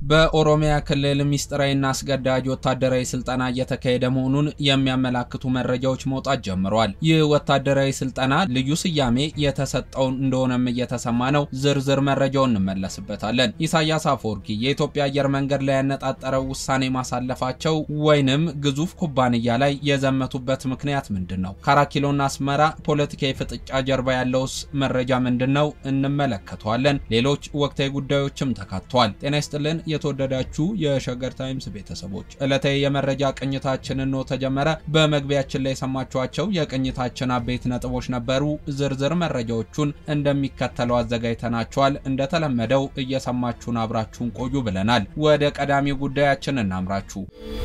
በኦሮሚያ ክልል ሚስጥራዊና አስገዳጅ ወታደራዊ ስልጠና እየተካሄደ መሆኑን የሚያመላክቱ መረጃዎች መውጣት ጀምረዋል። ይህ ወታደራዊ ስልጠና ልዩ ስያሜ የተሰጠው እንደሆነም እየተሰማ ነው። ዝርዝር መረጃውን እንመለስበታለን። ኢሳያስ አፈወርቂ የኢትዮጵያ አየር መንገድ ላይ ያነጣጠረው ውሳኔ ማሳለፋቸው ወይንም ግዙፍ ኩባንያ ላይ የዘመቱበት ምክንያት ምንድን ነው? ከአራት ኪሎና አስመራ ፖለቲካዊ ፍጥጫ ጀርባ ያለውስ መረጃ ምንድን ነው? እንመለከተዋለን። ሌሎች ወቅታዊ ጉዳዮችም ተካተዋል። ጤና ይስጥልን የተወደዳችሁ የሸገር ታይምስ ቤተሰቦች ዕለታዊ የመረጃ ቅኝታችንን ነው ተጀመረ። በመግቢያችን ላይ የሰማችኋቸው የቅኝታችን አበይት ነጥቦች ነበሩ። ዝርዝር መረጃዎቹን እንደሚከተለው አዘጋጅተናቸዋል። እንደተለመደው እየሰማችሁን አብራችሁን ቆዩ ብለናል። ወደ ቀዳሚው ጉዳያችን እናምራችሁ።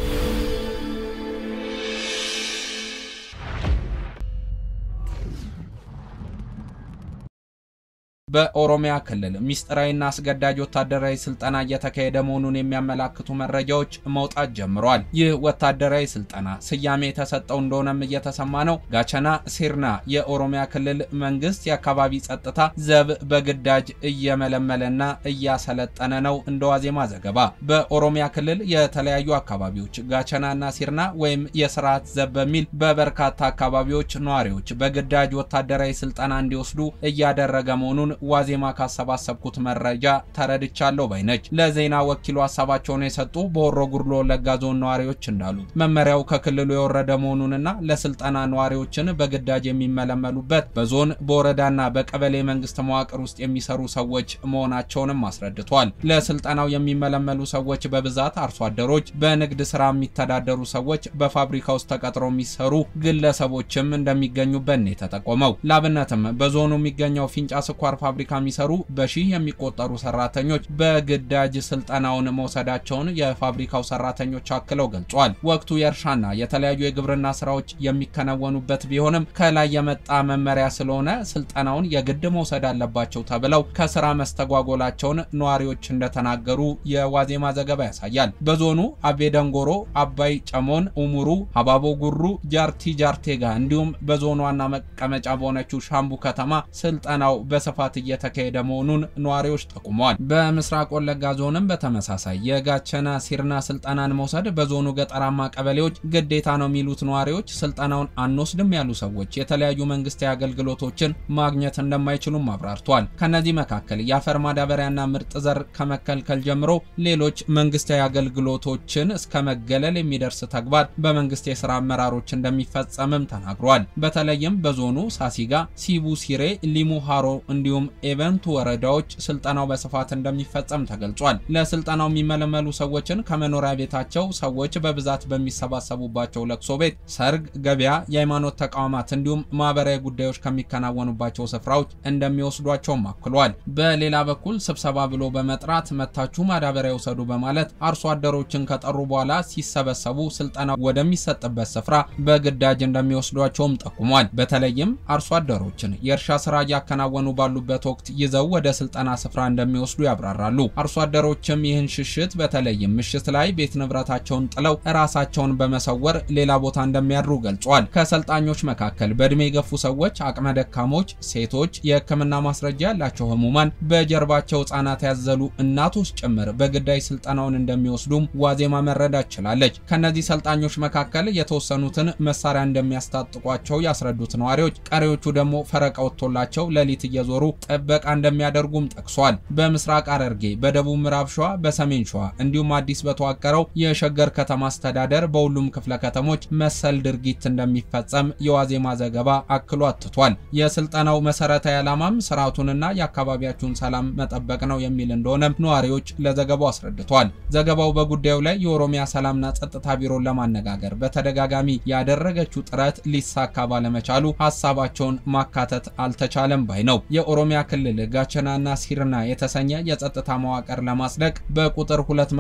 በኦሮሚያ ክልል ሚስጥራዊና አስገዳጅ ወታደራዊ ስልጠና እየተካሄደ መሆኑን የሚያመላክቱ መረጃዎች መውጣት ጀምረዋል። ይህ ወታደራዊ ስልጠና ስያሜ የተሰጠው እንደሆነም እየተሰማ ነው። ጋቸና ሲርና የኦሮሚያ ክልል መንግስት የአካባቢ ጸጥታ ዘብ በግዳጅ እየመለመለና እያሰለጠነ ነው። እንደ ዋዜማ ዘገባ በኦሮሚያ ክልል የተለያዩ አካባቢዎች ጋቸናና ሲርና ወይም የስርዓት ዘብ በሚል በበርካታ አካባቢዎች ነዋሪዎች በግዳጅ ወታደራዊ ስልጠና እንዲወስዱ እያደረገ መሆኑን ዋዜማ ካሰባሰብኩት መረጃ ተረድቻለሁ ባይነች። ለዜና ወኪሉ ሀሳባቸውን የሰጡ በሆሮ ጉድሎ ወለጋ ዞን ነዋሪዎች እንዳሉት መመሪያው ከክልሉ የወረደ መሆኑንና ለስልጠና ነዋሪዎችን በግዳጅ የሚመለመሉበት በዞን በወረዳና በቀበሌ መንግስት መዋቅር ውስጥ የሚሰሩ ሰዎች መሆናቸውንም አስረድቷል። ለስልጠናው የሚመለመሉ ሰዎች በብዛት አርሶ አደሮች፣ በንግድ ስራ የሚተዳደሩ ሰዎች፣ በፋብሪካ ውስጥ ተቀጥረው የሚሰሩ ግለሰቦችም እንደሚገኙበት ነው የተጠቆመው። ላብነትም በዞኑ የሚገኘው ፊንጫ ስኳር ፋብሪካ የሚሰሩ በሺህ የሚቆጠሩ ሰራተኞች በግዳጅ ስልጠናውን መውሰዳቸውን የፋብሪካው ሰራተኞች አክለው ገልጿል። ወቅቱ የእርሻና የተለያዩ የግብርና ስራዎች የሚከናወኑበት ቢሆንም ከላይ የመጣ መመሪያ ስለሆነ ስልጠናውን የግድ መውሰድ አለባቸው ተብለው ከስራ መስተጓጎላቸውን ነዋሪዎች እንደተናገሩ የዋዜማ ዘገባ ያሳያል። በዞኑ አቤ ደንጎሮ፣ አባይ ጨሞን፣ ኡሙሩ፣ ሀባቦ ጉሩ፣ ጃርቲ ጃርቴጋ እንዲሁም በዞኑ ዋና መቀመጫ በሆነችው ሻምቡ ከተማ ስልጠናው በስፋት እየተካሄደ መሆኑን ነዋሪዎች ጠቁመዋል። በምስራቅ ወለጋ ዞንም በተመሳሳይ የጋቸና ሲርና ስልጠናን መውሰድ በዞኑ ገጠራማ ቀበሌዎች ግዴታ ነው የሚሉት ነዋሪዎች ስልጠናውን አንወስድም ያሉ ሰዎች የተለያዩ መንግስታዊ አገልግሎቶችን ማግኘት እንደማይችሉም አብራርቷል። ከነዚህ መካከል የአፈር ማዳበሪያና ምርጥ ዘር ከመከልከል ጀምሮ ሌሎች መንግስታዊ አገልግሎቶችን እስከ መገለል የሚደርስ ተግባር በመንግስት የስራ አመራሮች እንደሚፈጸምም ተናግሯል። በተለይም በዞኑ ሳሲጋ፣ ሲቡ ሲሬ፣ ሊሙ ሃሮ እንዲሁም ኤቨንቱ ወረዳዎች ስልጠናው በስፋት እንደሚፈጸም ተገልጿል። ለስልጠናው የሚመለመሉ ሰዎችን ከመኖሪያ ቤታቸው ሰዎች በብዛት በሚሰባሰቡባቸው ለቅሶ ቤት፣ ሰርግ፣ ገበያ፣ የሃይማኖት ተቋማት እንዲሁም ማህበራዊ ጉዳዮች ከሚከናወኑባቸው ስፍራዎች እንደሚወስዷቸውም አክሏል። በሌላ በኩል ስብሰባ ብሎ በመጥራት መታችሁ ማዳበሪያ ውሰዱ በማለት አርሶ አደሮችን ከጠሩ በኋላ ሲሰበሰቡ ስልጠናው ወደሚሰጥበት ስፍራ በግዳጅ እንደሚወስዷቸውም ጠቁሟል። በተለይም አርሶ አደሮችን የእርሻ ስራ እያከናወኑ ባሉበት ወቅት ይዘው ወደ ስልጠና ስፍራ እንደሚወስዱ ያብራራሉ። አርሶ አደሮችም ይህን ሽሽት በተለይም ምሽት ላይ ቤት ንብረታቸውን ጥለው ራሳቸውን በመሰወር ሌላ ቦታ እንደሚያድሩ ገልጿል። ከሰልጣኞች መካከል በእድሜ የገፉ ሰዎች፣ አቅመ ደካሞች፣ ሴቶች፣ የሕክምና ማስረጃ ያላቸው ህሙማን፣ በጀርባቸው ህጻናት ያዘሉ እናቶች ጭምር በግዳጅ ስልጠናውን እንደሚወስዱም ዋዜማ መረዳት ችላለች። ከነዚህ ሰልጣኞች መካከል የተወሰኑትን መሳሪያ እንደሚያስታጥቋቸው ያስረዱት ነዋሪዎች፣ ቀሪዎቹ ደግሞ ፈረቃ ወጥቶላቸው ሌሊት እየዞሩ ጥበቃ እንደሚያደርጉም ጠቅሷል። በምስራቅ ሐረርጌ፣ በደቡብ ምዕራብ ሸዋ፣ በሰሜን ሸዋ እንዲሁም አዲስ በተዋቀረው የሸገር ከተማ አስተዳደር በሁሉም ክፍለ ከተሞች መሰል ድርጊት እንደሚፈጸም የዋዜማ ዘገባ አክሎ አትቷል። የስልጠናው መሰረታዊ ዓላማም ስርዓቱንና የአካባቢያችሁን ሰላም መጠበቅ ነው የሚል እንደሆነም ነዋሪዎች ለዘገባው አስረድቷል። ዘገባው በጉዳዩ ላይ የኦሮሚያ ሰላምና ጸጥታ ቢሮን ለማነጋገር በተደጋጋሚ ያደረገችው ጥረት ሊሳካ ባለመቻሉ ሀሳባቸውን ማካተት አልተቻለም ባይ ነው። የኦሮሚያ ክልል ጋቸናና ሲርና የተሰኘ የጸጥታ መዋቅር ለማጽደቅ በቁጥር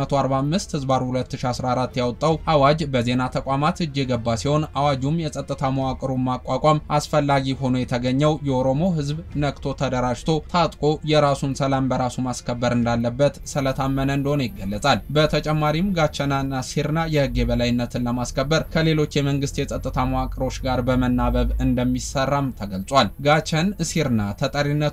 245 ህዝባር 2014 ያወጣው አዋጅ በዜና ተቋማት እጅ የገባ ሲሆን አዋጁም የጸጥታ መዋቅሩን ማቋቋም አስፈላጊ ሆኖ የተገኘው የኦሮሞ ህዝብ ነቅቶ ተደራጅቶ ታጥቆ የራሱን ሰላም በራሱ ማስከበር እንዳለበት ስለታመነ እንደሆነ ይገለጻል። በተጨማሪም ጋቸናና ሲርና የህግ የበላይነትን ለማስከበር ከሌሎች የመንግስት የጸጥታ መዋቅሮች ጋር በመናበብ እንደሚሰራም ተገልጿል። ጋቸን ሲርና ተጠሪነቱ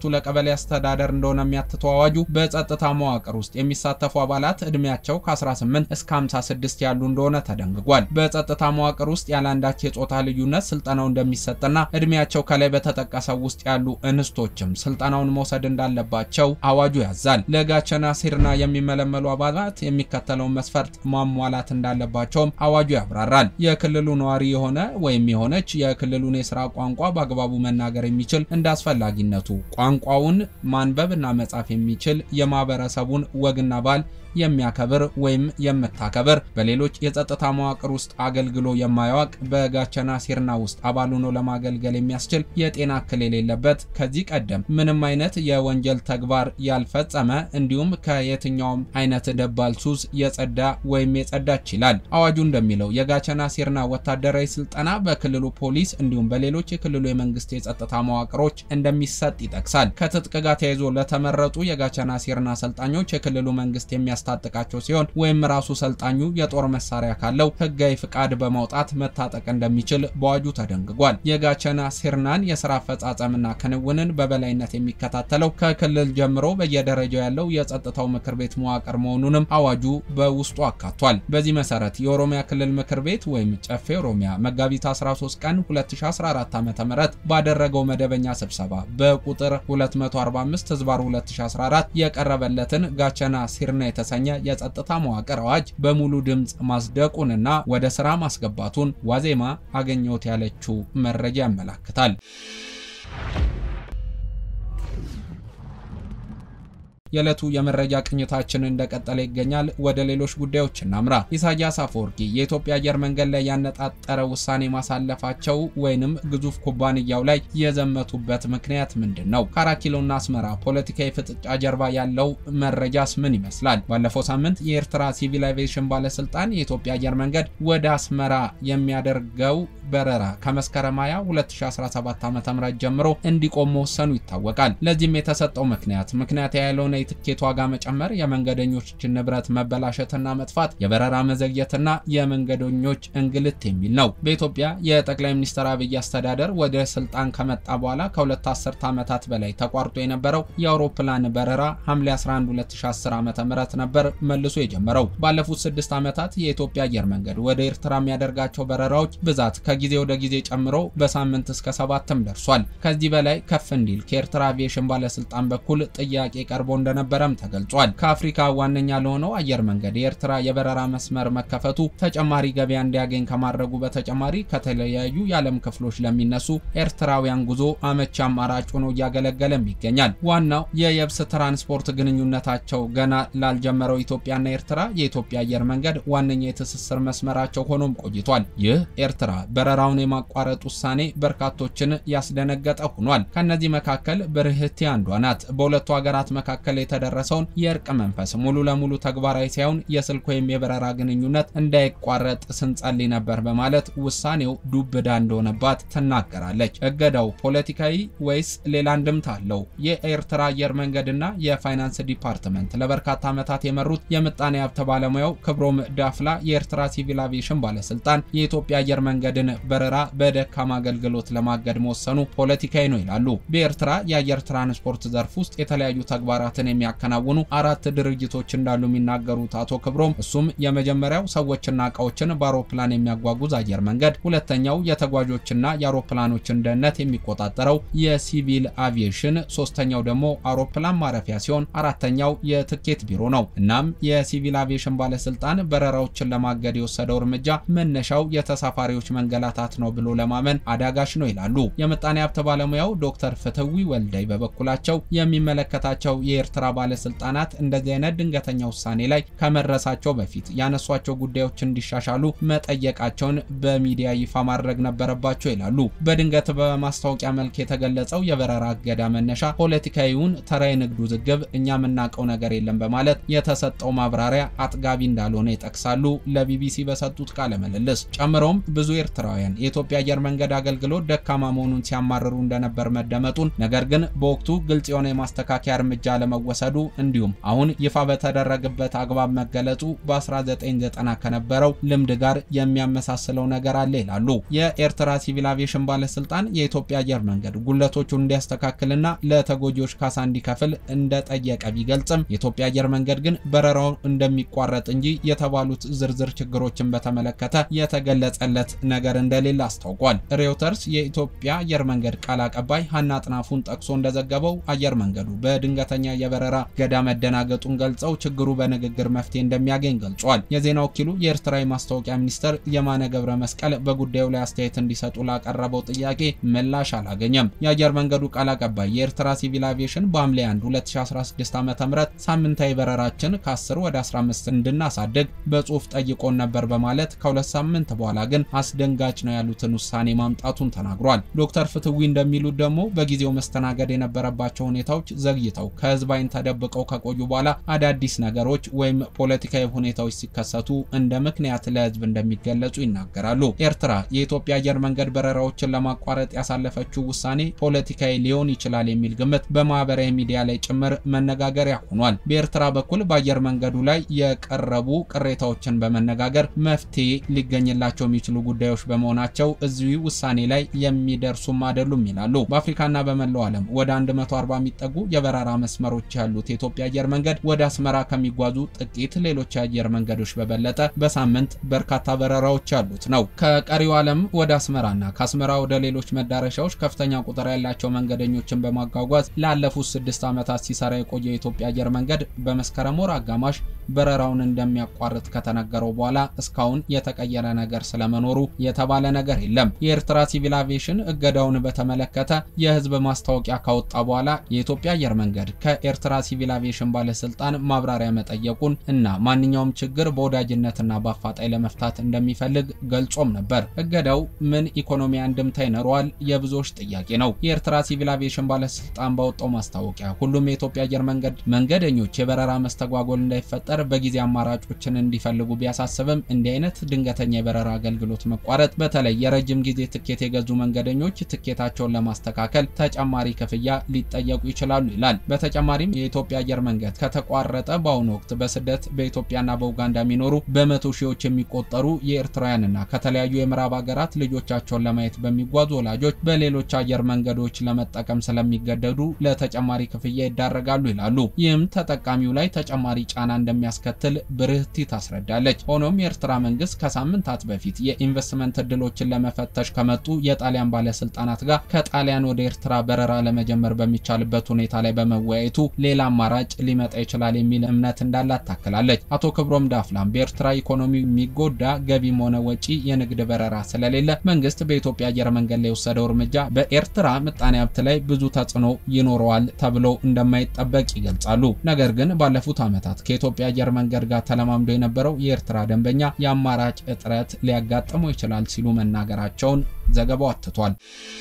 ለቀበሌ አስተዳደር እንደሆነ የሚያትተው አዋጁ በጸጥታ መዋቅር ውስጥ የሚሳተፉ አባላት ዕድሜያቸው ከ18 እስከ 56 ያሉ እንደሆነ ተደንግጓል። በጸጥታ መዋቅር ውስጥ ያለ አንዳች የጾታ ልዩነት ስልጠናው እንደሚሰጥና ዕድሜያቸው ከላይ በተጠቀሰው ውስጥ ያሉ እንስቶችም ስልጠናውን መውሰድ እንዳለባቸው አዋጁ ያዛል። ለጋቸና ሲርና የሚመለመሉ አባላት የሚከተለውን መስፈርት ማሟላት እንዳለባቸውም አዋጁ ያብራራል። የክልሉ ነዋሪ የሆነ ወይም የሆነች የክልሉን የስራ ቋንቋ በአግባቡ መናገር የሚችል እንደ አስፈላጊነቱ ቋንቋውን ማንበብ እና መጻፍ የሚችል የማህበረሰቡን ወግና ባህል የሚያከብር ወይም የምታከብር በሌሎች የጸጥታ መዋቅር ውስጥ አገልግሎ የማያውቅ በጋቸና ሲርና ውስጥ አባል ሆኖ ለማገልገል የሚያስችል የጤና እክል የሌለበት ከዚህ ቀደም ምንም አይነት የወንጀል ተግባር ያልፈጸመ እንዲሁም ከየትኛውም አይነት ደባል ሱስ የጸዳ ወይም የጸዳች ይላል። አዋጁ እንደሚለው የጋቸና ሲርና ወታደራዊ ስልጠና በክልሉ ፖሊስ እንዲሁም በሌሎች የክልሉ የመንግስት የጸጥታ መዋቅሮች እንደሚሰጥ ይጠቅሳል። ከትጥቅ ጋር ተያይዞ ለተመረጡ የጋቸና ሲርና አሰልጣኞች የክልሉ መንግስት የሚያ ታጠቃቸው ሲሆን ወይም ራሱ ሰልጣኙ የጦር መሳሪያ ካለው ህጋዊ ፍቃድ በማውጣት መታጠቅ እንደሚችል በአዋጁ ተደንግጓል። የጋቸና ሲርናን የስራ አፈጻጸምና ክንውንን በበላይነት የሚከታተለው ከክልል ጀምሮ በየደረጃው ያለው የጸጥታው ምክር ቤት መዋቅር መሆኑንም አዋጁ በውስጡ አካቷል። በዚህ መሰረት የኦሮሚያ ክልል ምክር ቤት ወይም ጨፌ ኦሮሚያ መጋቢት 13 ቀን 2014 ዓ.ም ባደረገው መደበኛ ስብሰባ በቁጥር 245 ህዝባር 2014 የቀረበለትን ጋቸና ሲርና የተሰኘ የጸጥታ መዋቅር አዋጅ በሙሉ ድምፅ ማጽደቁንና ወደ ስራ ማስገባቱን ዋዜማ አገኘሁት ያለችው መረጃ ያመላክታል። የዕለቱ የመረጃ ቅኝታችን እንደቀጠለ ይገኛል። ወደ ሌሎች ጉዳዮች እናምራ። ኢሳያስ አፈወርቂ የኢትዮጵያ አየር መንገድ ላይ ያነጣጠረ ውሳኔ ማሳለፋቸው ወይንም ግዙፍ ኩባንያው ላይ የዘመቱበት ምክንያት ምንድን ነው? ከአራት ኪሎና አስመራ ፖለቲካዊ ፍጥጫ ጀርባ ያለው መረጃስ ምን ይመስላል? ባለፈው ሳምንት የኤርትራ ሲቪል አቪዬሽን ባለስልጣን የኢትዮጵያ አየር መንገድ ወደ አስመራ የሚያደርገው በረራ ከመስከረም 20 2017 ዓ.ም ጀምሮ እንዲቆም መወሰኑ ይታወቃል። ለዚህም የተሰጠው ምክንያት ምክንያት ያለውን የትኬት ዋጋ መጨመር፣ የመንገደኞችን ንብረት መበላሸትና መጥፋት፣ የበረራ መዘግየትና የመንገደኞች እንግልት የሚል ነው። በኢትዮጵያ የጠቅላይ ሚኒስትር አብይ አስተዳደር ወደ ስልጣን ከመጣ በኋላ ከሁለት አስርት ዓመታት በላይ ተቋርጦ የነበረው የአውሮፕላን በረራ ሐምሌ 11 2010 ዓ.ም ነበር መልሶ የጀመረው። ባለፉት ስድስት ዓመታት የኢትዮጵያ አየር መንገድ ወደ ኤርትራ የሚያደርጋቸው በረራዎች ብዛት ከጊዜ ወደ ጊዜ ጨምሮ በሳምንት እስከ ሰባትም ደርሷል። ከዚህ በላይ ከፍ እንዲል ከኤርትራ አቪዬሽን ባለስልጣን በኩል ጥያቄ ቀርቦ እንደነበረም ተገልጿል። ከአፍሪካ ዋነኛ ለሆነው አየር መንገድ የኤርትራ የበረራ መስመር መከፈቱ ተጨማሪ ገበያ እንዲያገኝ ከማድረጉ በተጨማሪ ከተለያዩ የዓለም ክፍሎች ለሚነሱ ኤርትራውያን ጉዞ አመቺ አማራጭ ሆኖ እያገለገለም ይገኛል። ዋናው የየብስ ትራንስፖርት ግንኙነታቸው ገና ላልጀመረው ኢትዮጵያና ኤርትራ የኢትዮጵያ አየር መንገድ ዋነኛ የትስስር መስመራቸው ሆኖም ቆይቷል። ይህ ኤርትራ በረራውን የማቋረጥ ውሳኔ በርካቶችን ያስደነገጠ ሆኗል። ከነዚህ መካከል ብርህቲ አንዷ ናት። በሁለቱ ሀገራት መካከል የተደረሰውን የእርቅ መንፈስ ሙሉ ለሙሉ ተግባራዊ ሳይሆን የስልክ ወይም የበረራ ግንኙነት እንዳይቋረጥ ስንጸልይ ነበር በማለት ውሳኔው ዱብዳ እንደሆነባት ትናገራለች። እገዳው ፖለቲካዊ ወይስ ሌላ አንድምታ አለው? የኤርትራ አየር መንገድና የፋይናንስ ዲፓርትመንት ለበርካታ ዓመታት የመሩት የምጣኔ ሀብት ባለሙያው ክብሮም ዳፍላ የኤርትራ ሲቪል አቪዬሽን ባለስልጣን የኢትዮጵያ አየር መንገድን በረራ በደካማ አገልግሎት ለማገድ መወሰኑ ፖለቲካዊ ነው ይላሉ። በኤርትራ የአየር ትራንስፖርት ዘርፍ ውስጥ የተለያዩ ተግባራትን የሚያከናውኑ አራት ድርጅቶች እንዳሉ የሚናገሩት አቶ ክብሮም እሱም የመጀመሪያው ሰዎችና እቃዎችን በአውሮፕላን የሚያጓጉዝ አየር መንገድ፣ ሁለተኛው የተጓዦችና የአውሮፕላኖችን ደህንነት የሚቆጣጠረው የሲቪል አቪዬሽን፣ ሶስተኛው ደግሞ አውሮፕላን ማረፊያ ሲሆን አራተኛው የትኬት ቢሮ ነው። እናም የሲቪል አቪዬሽን ባለስልጣን በረራዎችን ለማገድ የወሰደው እርምጃ መነሻው የተሳፋሪዎች መንገላታት ነው ብሎ ለማመን አዳጋች ነው ይላሉ። የምጣኔ ሀብት ባለሙያው ዶክተር ፍትዊ ወልደይ በበኩላቸው የሚመለከታቸው የኤርትራ ባለስልጣናት እንደዚህ አይነት ድንገተኛ ውሳኔ ላይ ከመድረሳቸው በፊት ያነሷቸው ጉዳዮች እንዲሻሻሉ መጠየቃቸውን በሚዲያ ይፋ ማድረግ ነበረባቸው ይላሉ። በድንገት በማስታወቂያ መልክ የተገለጸው የበረራ እገዳ መነሻ ፖለቲካዊውን ተራ የንግድ ውዝግብ እኛ የምናውቀው ነገር የለም በማለት የተሰጠው ማብራሪያ አጥጋቢ እንዳልሆነ ይጠቅሳሉ። ለቢቢሲ በሰጡት ቃለ ምልልስ ጨምሮም ብዙ ኤርትራውያን የኢትዮጵያ አየር መንገድ አገልግሎት ደካማ መሆኑን ሲያማርሩ እንደነበር መደመጡን ነገር ግን በወቅቱ ግልጽ የሆነ የማስተካከያ እርምጃ ለመወሰድ መወሰዱ እንዲሁም አሁን ይፋ በተደረገበት አግባብ መገለጹ በ1990 ከነበረው ልምድ ጋር የሚያመሳስለው ነገር አለ ይላሉ። የኤርትራ ሲቪል አቪዬሽን ባለስልጣን የኢትዮጵያ አየር መንገድ ጉለቶቹን እንዲያስተካክልና ለተጎጂዎች ካሳ እንዲከፍል እንደጠየቀ ቢገልጽም የኢትዮጵያ አየር መንገድ ግን በረራው እንደሚቋረጥ እንጂ የተባሉት ዝርዝር ችግሮችን በተመለከተ የተገለጸለት ነገር እንደሌለ አስታውቋል። ሬውተርስ የኢትዮጵያ አየር መንገድ ቃል አቀባይ ሀና አጥናፉን ጠቅሶ እንደዘገበው አየር መንገዱ በድንገተኛ የበረራ ገዳ መደናገጡን ገልጸው ችግሩ በንግግር መፍትሄ እንደሚያገኝ ገልጿል። የዜና ወኪሉ የኤርትራ የማስታወቂያ ሚኒስትር የማነ ገብረ መስቀል በጉዳዩ ላይ አስተያየት እንዲሰጡ ላቀረበው ጥያቄ ምላሽ አላገኘም። የአየር መንገዱ ቃል አቀባይ የኤርትራ ሲቪል አቪዬሽን በሐምሌ 1 2016 ዓ.ም ሳምንታዊ በረራችን ከ10 ወደ 15 እንድናሳድግ በጽሁፍ ጠይቆን ነበር በማለት ከሁለት ሳምንት በኋላ ግን አስደንጋጭ ነው ያሉትን ውሳኔ ማምጣቱን ተናግሯል። ዶክተር ፍትዊ እንደሚሉት ደግሞ በጊዜው መስተናገድ የነበረባቸው ሁኔታዎች ዘግይተው ከህዝብ አይን ተደብቀው ከቆዩ በኋላ አዳዲስ ነገሮች ወይም ፖለቲካዊ ሁኔታዎች ሲከሰቱ እንደ ምክንያት ለህዝብ እንደሚገለጹ ይናገራሉ። ኤርትራ የኢትዮጵያ አየር መንገድ በረራዎችን ለማቋረጥ ያሳለፈችው ውሳኔ ፖለቲካዊ ሊሆን ይችላል የሚል ግምት በማህበራዊ ሚዲያ ላይ ጭምር መነጋገሪያ ሆኗል። በኤርትራ በኩል በአየር መንገዱ ላይ የቀረቡ ቅሬታዎችን በመነጋገር መፍትሄ ሊገኝላቸው የሚችሉ ጉዳዮች በመሆናቸው እዚሁ ውሳኔ ላይ የሚደርሱም አይደሉም ይላሉ። በአፍሪካና በመላው ዓለም ወደ 140 የሚጠጉ የበረራ መስመሮች ያሉት የኢትዮጵያ አየር መንገድ ወደ አስመራ ከሚጓዙ ጥቂት ሌሎች የአየር መንገዶች በበለጠ በሳምንት በርካታ በረራዎች ያሉት ነው። ከቀሪው ዓለም ወደ አስመራና ከአስመራ ወደ ሌሎች መዳረሻዎች ከፍተኛ ቁጥር ያላቸው መንገደኞችን በማጓጓዝ ላለፉት ስድስት ዓመታት ሲሰራ የቆየው የኢትዮጵያ አየር መንገድ በመስከረም ወር አጋማሽ በረራውን እንደሚያቋርጥ ከተነገረው በኋላ እስካሁን የተቀየረ ነገር ስለመኖሩ የተባለ ነገር የለም። የኤርትራ ሲቪል አቪዬሽን እገዳውን በተመለከተ የህዝብ ማስታወቂያ ካወጣ በኋላ የኢትዮጵያ አየር መንገድ ከኤርትራ ሲቪል አቪዬሽን ባለስልጣን ማብራሪያ መጠየቁን እና ማንኛውም ችግር በወዳጅነትና በአፋጣኝ ለመፍታት እንደሚፈልግ ገልጾም ነበር። እገዳው ምን ኢኮኖሚ አንድምታ ይኖረዋል? የብዙዎች ጥያቄ ነው። የኤርትራ ሲቪል አቪዬሽን ባለስልጣን ባወጣው ማስታወቂያ ሁሉም የኢትዮጵያ አየር መንገድ መንገደኞች የበረራ መስተጓጎል እንዳይፈጠር በጊዜ አማራጮችን እንዲፈልጉ ቢያሳስብም እንዲህ አይነት ድንገተኛ የበረራ አገልግሎት መቋረጥ በተለይ የረጅም ጊዜ ትኬት የገዙ መንገደኞች ትኬታቸውን ለማስተካከል ተጨማሪ ክፍያ ሊጠየቁ ይችላሉ ይላል። በተጨማሪም የኢትዮጵያ አየር መንገድ ከተቋረጠ በአሁኑ ወቅት በስደት በኢትዮጵያና በኡጋንዳ የሚኖሩ በመቶ ሺዎች የሚቆጠሩ የኤርትራውያንና ከተለያዩ የምዕራብ ሀገራት ልጆቻቸውን ለማየት በሚጓዙ ወላጆች በሌሎች አየር መንገዶች ለመጠቀም ስለሚገደዱ ለተጨማሪ ክፍያ ይዳረጋሉ ይላሉ። ይህም ተጠቃሚው ላይ ተጨማሪ ጫና እንደሚያስከትል ብርህቲ ታስረዳለች። ሆኖም የኤርትራ መንግስት ከሳምንታት በፊት የኢንቨስትመንት እድሎችን ለመፈተሽ ከመጡ የጣሊያን ባለስልጣናት ጋር ከጣሊያን ወደ ኤርትራ በረራ ለመጀመር በሚቻልበት ሁኔታ ላይ በመወያየቱ ሌላ አማራጭ ሊመጣ ይችላል የሚል እምነት እንዳላት ታክላለች። አቶ ክብሮም ዳፍላም በኤርትራ ኢኮኖሚ የሚጎዳ ገቢም ሆነ ወጪ የንግድ በረራ ስለሌለ መንግስት በኢትዮጵያ አየር መንገድ ላይ የወሰደው እርምጃ በኤርትራ ምጣኔ ሀብት ላይ ብዙ ተጽዕኖ ይኖረዋል ተብሎ እንደማይጠበቅ ይገልጻሉ። ነገር ግን ባለፉት ዓመታት ከኢትዮጵያ አየር መንገድ ጋር ተለማምዶ የነበረው የኤርትራ ደንበኛ የአማራጭ እጥረት ሊያጋጥመው ይችላል ሲሉ መናገራቸውን ዘገባው አትቷል።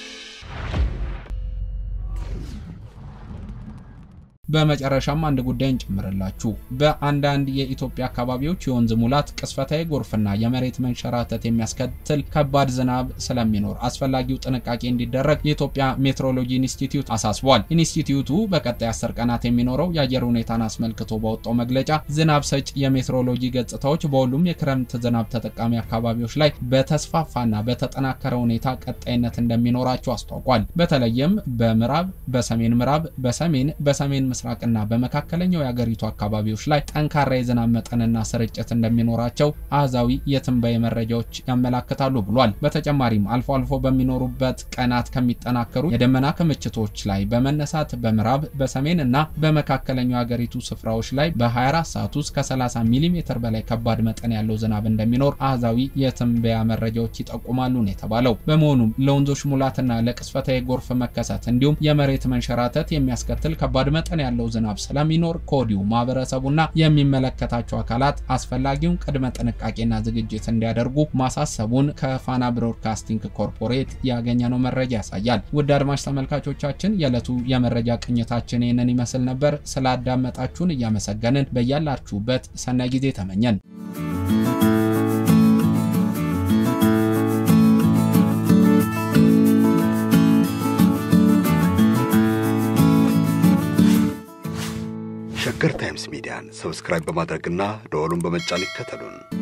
በመጨረሻም አንድ ጉዳይ እንጨምርላችሁ። በአንዳንድ የኢትዮጵያ አካባቢዎች የወንዝ ሙላት፣ ቅስፈታዊ ጎርፍና የመሬት መንሸራተት የሚያስከትል ከባድ ዝናብ ስለሚኖር አስፈላጊው ጥንቃቄ እንዲደረግ የኢትዮጵያ ሜትሮሎጂ ኢንስቲትዩት አሳስቧል። ኢንስቲትዩቱ በቀጣይ አስር ቀናት የሚኖረው የአየር ሁኔታን አስመልክቶ ባወጣው መግለጫ ዝናብ ሰጭ የሜትሮሎጂ ገጽታዎች በሁሉም የክረምት ዝናብ ተጠቃሚ አካባቢዎች ላይ በተስፋፋና በተጠናከረ ሁኔታ ቀጣይነት እንደሚኖራቸው አስታውቋል። በተለይም በምዕራብ፣ በሰሜን ምዕራብ፣ በሰሜን በሰሜን ምስራቅና በመካከለኛው የአገሪቱ አካባቢዎች ላይ ጠንካራ የዝናብ መጠንና ስርጭት እንደሚኖራቸው አሃዛዊ የትንበያ መረጃዎች ያመላክታሉ ብሏል። በተጨማሪም አልፎ አልፎ በሚኖሩበት ቀናት ከሚጠናከሩ የደመና ክምችቶች ላይ በመነሳት በምዕራብ በሰሜን እና በመካከለኛው የአገሪቱ ስፍራዎች ላይ በ24 ሰዓት ውስጥ ከ30 ሚሊ ሜትር በላይ ከባድ መጠን ያለው ዝናብ እንደሚኖር አሃዛዊ የትንበያ መረጃዎች ይጠቁማሉ ነው የተባለው። በመሆኑም ለወንዞች ሙላትና ለቅስፈታዊ ጎርፍ መከሰት እንዲሁም የመሬት መንሸራተት የሚያስከትል ከባድ መጠን ያለው ዝናብ ስለሚኖር ከወዲሁ ማህበረሰቡና የሚመለከታቸው አካላት አስፈላጊውን ቅድመ ጥንቃቄና ዝግጅት እንዲያደርጉ ማሳሰቡን ከፋና ብሮድካስቲንግ ኮርፖሬት ያገኘነው መረጃ ያሳያል። ውድ አድማጭ ተመልካቾቻችን የዕለቱ የመረጃ ቅኝታችን ይህንን ይመስል ነበር። ስላዳመጣችሁን እያመሰገንን በያላችሁበት ሰናይ ጊዜ ተመኘን። ሸገር ታይምስ ሚዲያን ሰብስክራይብ በማድረግና ደወሉን በመጫን ይከተሉን።